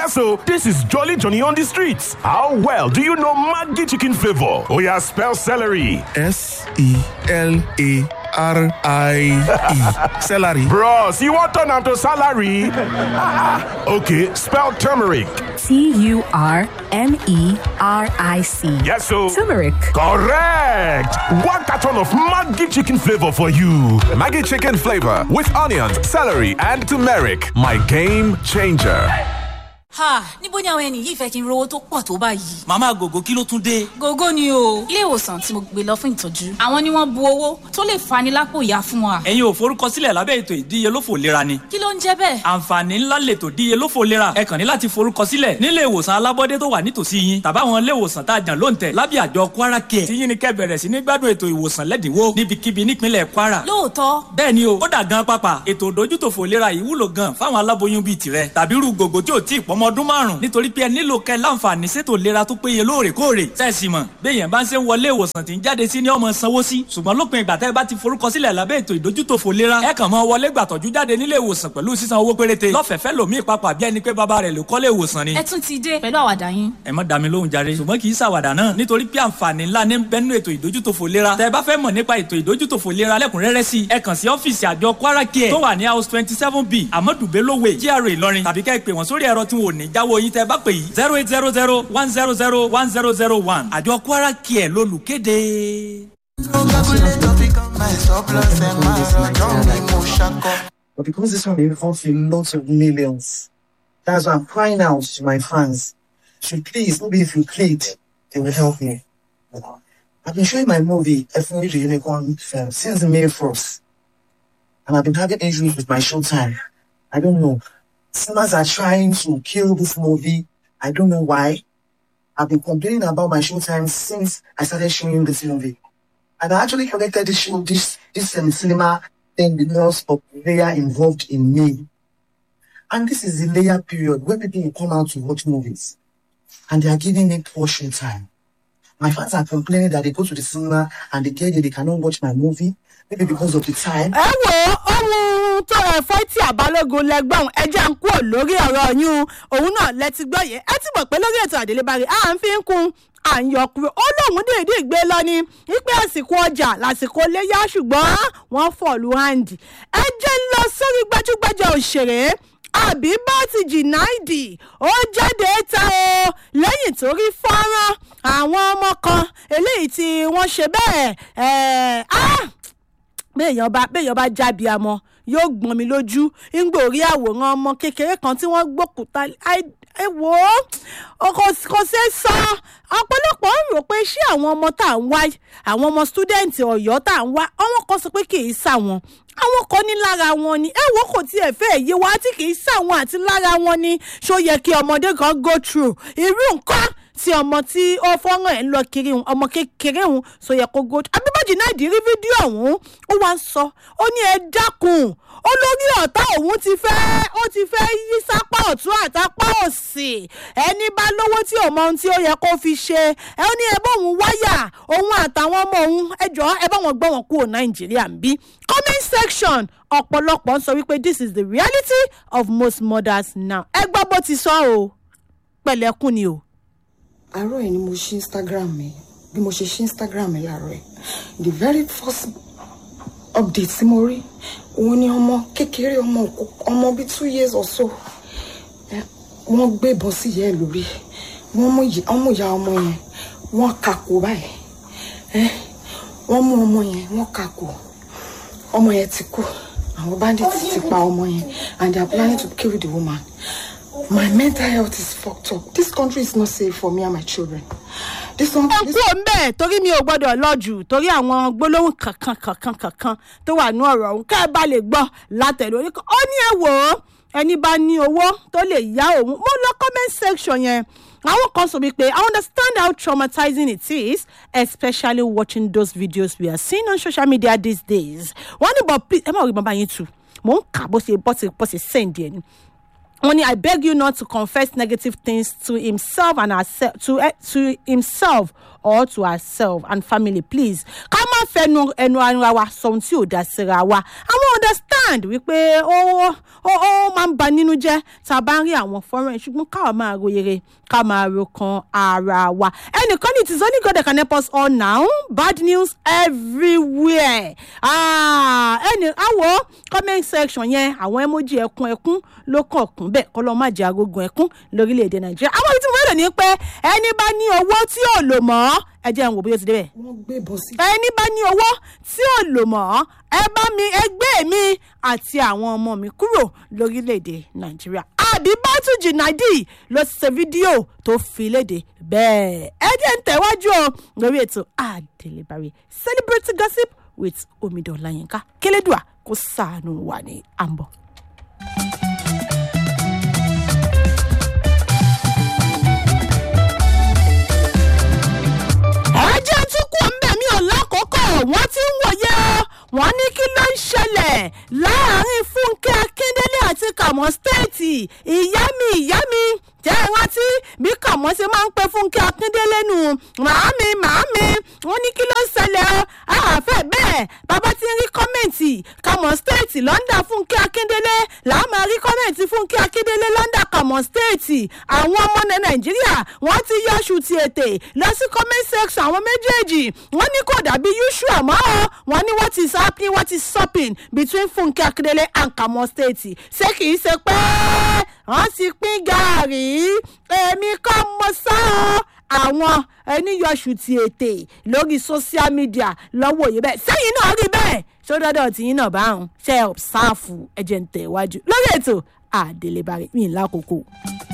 Yes, so this is Jolly Johnny on the streets. How well do you know Maggi chicken flavor? Oh yeah, spell celery. S E L A R I E. Celery. Bros, you want turn am to salary? okay, spell turmeric. T U R M E R I C. Yes, so Turmeric. correct. One carton of Maggi chicken flavor for you. Maggie chicken flavor with onions, celery, and turmeric. My game changer. ha níbo ni àwọn ẹni yìí fẹ́ kí n rówó tó pọ̀ tó báyìí. màmá gògó kí ló tún dé. gógó ni o ilé ìwòsàn tí mo gbé lọ fún ìtọ́jú àwọn ni wọ́n bu owó tó lè fani lápò ìyá fún wa. ẹ̀yin ò forúkọsílẹ̀ lábẹ́ ètò ìdíyelófò lera ni. kí ló ń jẹ́ bẹ́ẹ̀. àǹfààní ńlá lètò ìdíyelófò lera ẹ kàn ní láti forúkọsílẹ̀ nílé ìwòsàn alábọ́dé tó wà nítòsí yín tàbáwọn ilé ìwòsàn tá a jàn ló ń tẹ̀ lábẹ́ àjọ kwara care tí yín ni kẹ́ bẹ̀rẹ̀ sí ní gbádùn ètò ìwòsàn lẹ́dínwó níbikíbi nípínlẹ̀ kwara. lóòótọ́ bẹ́ẹ̀ ni o ó dà gan pápá ètò ìdójútòfò lera yìí wúlò gan fáwọn aláboyún bíi tirẹ̀ tàbí irú gògó tí ò tí ì pọ́mọ ọdún márùn nítorí pé ẹ nílò kẹ́ láǹfààní sétò lera tó péye lóòrèkóòrè sẹ́ẹ̀sì mọ̀ béèyàn bá ń ṣe ń wọlé ìwòsàn tí ń jáde sí ní ọmọ sanwó sí ṣùgbọ́n lópin ìgbà tẹ́ ẹ bá ti forúkọsílẹ̀ lábẹ́ ètò ìdójútòfò lera ẹ kàn mọ́ wọlé gbàtọ́jú jáde nílé ìwòsàn pẹ̀lú sísan owó péréte lọ́fẹ̀ẹ́fẹ́ lòmíì papà bí ẹni pé bàbá rẹ̀ ló kọ́lé ìwòsàn ni ẹ tún ti dé pẹ̀lú àwàdà yín. ẹ má dá mi lóhùn jàre ṣùgbọ́n kì í ṣàwàdà náà nítorí pé àǹfààní ńlá ní bẹ́nu ètò ìdójútòfò lera tẹ́ ẹ bá fẹ́ mọ̀ nípa ètò ìdójútòfò lera lẹ́kùnrẹ́rẹ́ sí i ẹ kàn sí ọ́fíìsì àjọ kwara care tó wà ní house twenty seven b amadu belowe gra ìlọrin tàbí kẹ́ ẹ pè wọ́n sórí ẹ̀rọ tí wọn ò ní jáwọ́ yín tẹ́ ẹ bá pè yìí zero eight zero zero one zero zero one zero zero one àjọ kwara care lólùkéde. But because this one involves a lot of millions, that's why I'm crying out to my fans. So please, maybe if you click, they will help me. I've been showing my movie, Definitely the Unicorn film, since May 1st. And I've been having issues with my showtime. I don't know. Cinemas are trying to kill this movie. I don't know why. I've been complaining about my showtime since I started showing this movie. And I actually connected this show, this, this um, cinema thing because of the layer involved in me. And this is the layer period where people will come out to watch movies. And they are giving me poor showtime. My fans are complaining that they go to the cinema and they get there, they cannot watch my movie, maybe because of the time. ẹ wo ohun tó ẹ̀fọ́ tí àbálògùn lẹ́gbọ̀n ẹjẹ́ ń kúrò lórí ọ̀rọ̀ yín òun náà lẹ́tí gbọ́ yẹn ẹ ti mọ̀ pé lórí ètò àdélébárí à ń fi ń kun à ń yọ kúrò ó lóun dèédé gbé lọ ni wípé àsìkò ọjà lásìkò léyà ṣùgbọ́n wọ́n fọ̀lù hàǹdì ẹ jẹ́ ń lọ sórí gbajúgbajà òṣèré àbíbọ́tì jìnáìdì ó jáde ta o lẹ́yìn tó rí fọ́nrán àwọn ọmọ kan eléyìí tí wọ́n ṣe bẹ́ẹ̀ ẹ̀ ah béèyàn bá béèyàn bá jábì àmọ́ yóò gbọ́n mi lójú ńgbò rí àwòrán ọmọ kékeré kan tí wọ́n gbókùtà ẹ wò ó kò kò ṣe é sọ ọ̀pọ̀lọpọ̀ ń rò pé ṣé àwọn ọmọ tá à ń wá àwọn ọmọ stúdẹ̀ǹtì ọ̀yọ́ tá à ń wá àwọn kan sọ pé kì í sàwọn àwọn kan ní lára wọn ni ẹ wò kò tiẹ̀ fẹ́ yé wa tí kì í sàwọn àti lára wọn ni ṣó yẹ kí ọmọdé kan go through irú nǹkan tí ọmọ tí ó fọ́nrán ẹ̀ ń lọ kiri òun ọmọ kékeré òun sọ yẹ kó go abíbájì náà di rí fídíò ọ̀hún ó wá ń sọ ó ní ẹ dákun olórí ọ̀tá òun ti fẹ́ ó ti fẹ́ yí sápá ọ̀tún àtàpá òsì ẹni bá lówó tí ò mọ ohun tí ó yẹ kó fi ṣe ẹ ó ní ẹ bá òun wáyà òun àtàwọn ọmọ òun ẹ jọ ẹ bá wọn gbọ́ wọn kúrò nàìjíríà ń bí comment section ọ̀pọ̀lọpọ̀ ń sọ wípé this is the reality of most mothers now ẹ gbọ́ bó ti sọ o pẹ̀lẹ́kùn ni o. àárọ̀ ẹ̀ ni mo ṣí instagram mi bí mo ṣe ṣí instagram mi láàárọ̀ ẹ̀ the very first update tí mo rí òun ni ọmọ kékeré ọmọ òkú- ọmọ bíi two years or so ẹ, wọ́n gbé ìbọn sí ìyá ẹ̀ lórí wọ́n mú ìyá- wọ́n mú ìyá ọmọ yẹn wọ́n kakò báyìí ẹ, wọ́n mú ọmọ yẹn wọ́n kakò ọmọ yẹn ti kú àwọn bandits ti pa ọmọ yẹn and they are planning to kill the woman my mental health is fucked up this country is not safe for me and my children this one ẹ this kú òǹbẹ torí mi ò gbọdọ̀ lọ jù torí àwọn gbólóhùn kankan kankan kankan tó wà ní ọ̀rọ̀ ọ̀hún ká ẹ bá lè gbọ́ látẹ̀lé orí kan ó ní ẹ wò ó ẹni bá ní owó tó lè yá òun mo lọ comment section yẹn àwọn kan sọ wípé i understand how traumatizing it is especially watching those videos we are seeing on social media these days wọ́n ní but please ẹ má rí bàbá yín tù mò ń kà bó ṣe bó ṣe bó ṣe send yẹn ni wọ́n ní i beg you not to confess negative things to himself and herself to, eh, to himself or to herself and family please ká má fẹnu ẹnu ara wa sọ ohun tí ò dá síra wa àwọn understand wípé ó ó ó máa ń ba nínú jẹ́ tá a bá ń rí àwọn fọ́nrán yìí ṣùgbọ́n káwa máa ro rere ká máa ro kan ara wa ẹnìkan ní it is only God that can help us all now bad news everywhere ah, ẹnì àwọ̀ comment section yẹn àwọn emoji ẹkún ẹkún ló kàn kún bẹ́ẹ̀ kọ́ lọ́ọ́ má jẹ́ agogun ẹkún lórílẹ̀‐èdè nàìjíríà àwọn ibi tí mo fẹ́ lò ní pé ẹni bá ní owó tí ò lò mọ́ ẹ jẹ́ n wò bóyá ó ti débẹ̀ wọ́n gbé bọ́ sí. ẹni bá ní owó tí ò lò mọ́ ẹ bá mi ẹgbẹ́ mi àti àwọn ọmọ mi kúrò lórílẹ̀‐èdè nàìjíríà àbíbátú jìnnàdì ló ṣe fídíò tó fi léde bẹ́ẹ̀ ẹ jẹ́ ń tẹ̀wájú o lórí ètò àdèlébàrè celebrity gossip with omidan ọláyínká kélédùà kó sàánú wà ní àmbọ̀. ẹjẹ tún kú ọmọ mi ò lákòókò wọn ti ń wòye ọ wọn ní kí ló ń ṣẹlẹ̀ láàrin fúnkẹ́ akíndélé àti kàmọ́ stéètì ìyá mi ìyá mi jẹ́ ẹ rántí bí kàmọ́ ṣe máa ń pẹ́ fúnkẹ́ akíndélé nù màámi màámi wọn ní kí ló ń ṣẹlẹ̀ ọ àfẹ́ bẹ́ẹ̀ bàbá ti ń rí kọ́mẹ̀ntì kàmọ́ stéètì lọ́ndà fúnkẹ́ akíndélé làá máa rí kọ́mẹ̀ntì fúnkẹ́ akíndélé lọ́ndà kàmọ́ stéètì àwọn ọmọ ní nàìjíríà wọ́n ti yọ̀ṣù ti ètè lọ sí comment section àwọn méjèèjì wọ́n ní kò dàbí usual mọ́ ọ wọ́n ní what is happening what is stopping between fúnkẹ́ akíndélé and kàmọ́ stéètì ṣé kìí ṣe pé wọ́n ti pín gàárì èmi kọ́ mọ sá ọ àwọn ẹniyọ̀ṣù ti ètè lórí social media lọ́wọ́ yìí bẹ́ẹ̀ sẹ́yìn náà rí bẹ́ẹ̀ ṣó dọ́dọ̀ tìyín náà bá ń ṣe ọ̀sáàfù ẹ̀jẹ̀ ń tẹ̀ wájú lórí ètò àdélébàrẹ̀ mi ì lákòókò.